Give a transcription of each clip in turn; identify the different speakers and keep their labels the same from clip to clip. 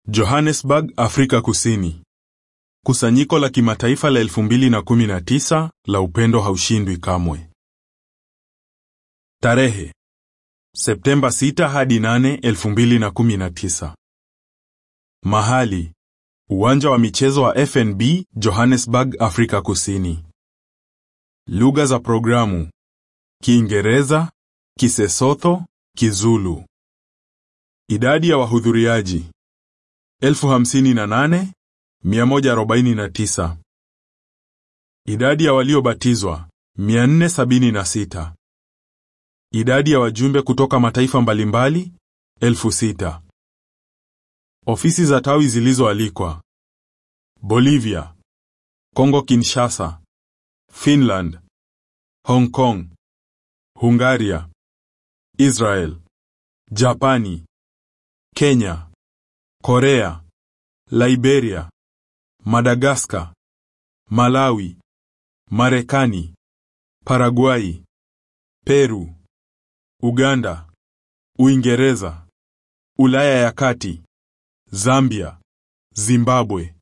Speaker 1: Johannesburg, Afrika Kusini. Kusanyiko la kimataifa la 2019 la upendo haushindwi kamwe. Tarehe Septemba 6 hadi 8, 2019. Mahali Uwanja wa michezo wa FNB Johannesburg, Afrika Kusini. Lugha za programu: Kiingereza, Kisesotho, Kizulu. Idadi ya wahudhuriaji 58149. Idadi ya waliobatizwa 476. Idadi ya wajumbe kutoka mataifa mbalimbali 6000. Ofisi za tawi zilizoalikwa: Bolivia, Kongo Kinshasa, Finland, Hong Kong, Hungaria, Israel, Japani, Kenya, Korea, Liberia, Madagascar, Malawi, Marekani, Paraguay, Peru, Uganda, Uingereza, Ulaya ya Kati, Zambia, Zimbabwe.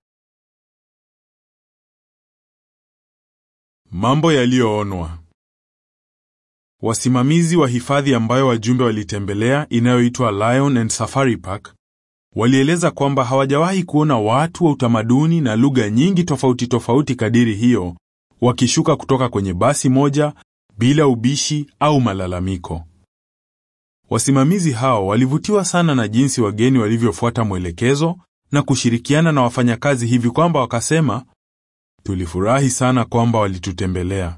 Speaker 1: Mambo yaliyoonwa. Wasimamizi wa hifadhi ambayo wajumbe walitembelea inayoitwa Lion and Safari Park walieleza kwamba hawajawahi kuona watu wa utamaduni na lugha nyingi tofauti tofauti kadiri hiyo wakishuka kutoka kwenye basi moja bila ubishi au malalamiko. Wasimamizi hao walivutiwa sana na jinsi wageni walivyofuata mwelekezo na kushirikiana na wafanyakazi hivi kwamba wakasema, tulifurahi sana kwamba walitutembelea.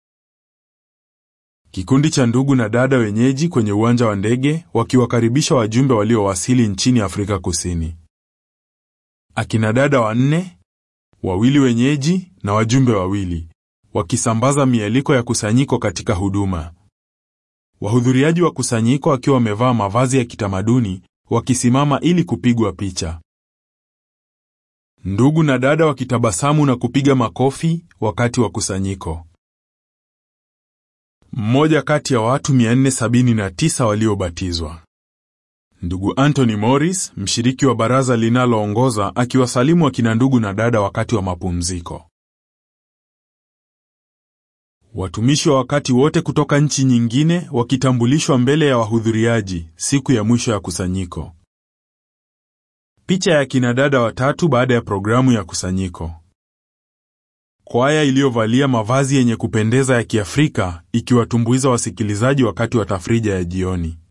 Speaker 1: Kikundi cha ndugu na dada wenyeji kwenye uwanja wa ndege wakiwakaribisha wajumbe waliowasili nchini Afrika Kusini. Akina dada wanne, wawili wenyeji na wajumbe wawili, wakisambaza mialiko ya kusanyiko katika huduma. Wahudhuriaji wa kusanyiko wakiwa wamevaa mavazi ya kitamaduni wakisimama ili kupigwa picha. Ndugu na dada wakitabasamu na kupiga makofi wakati wa kusanyiko. Mmoja kati ya watu 479 waliobatizwa. Ndugu Anthony Morris, mshiriki wa baraza linaloongoza, akiwasalimu akina ndugu na dada wakati wa mapumziko. Watumishi wa wakati wote kutoka nchi nyingine wakitambulishwa mbele ya wahudhuriaji siku ya mwisho ya kusanyiko. Picha ya kina dada watatu baada ya programu ya kusanyiko. Kwaya iliyovalia mavazi yenye kupendeza ya Kiafrika ikiwatumbuiza wasikilizaji wakati wa tafrija ya jioni.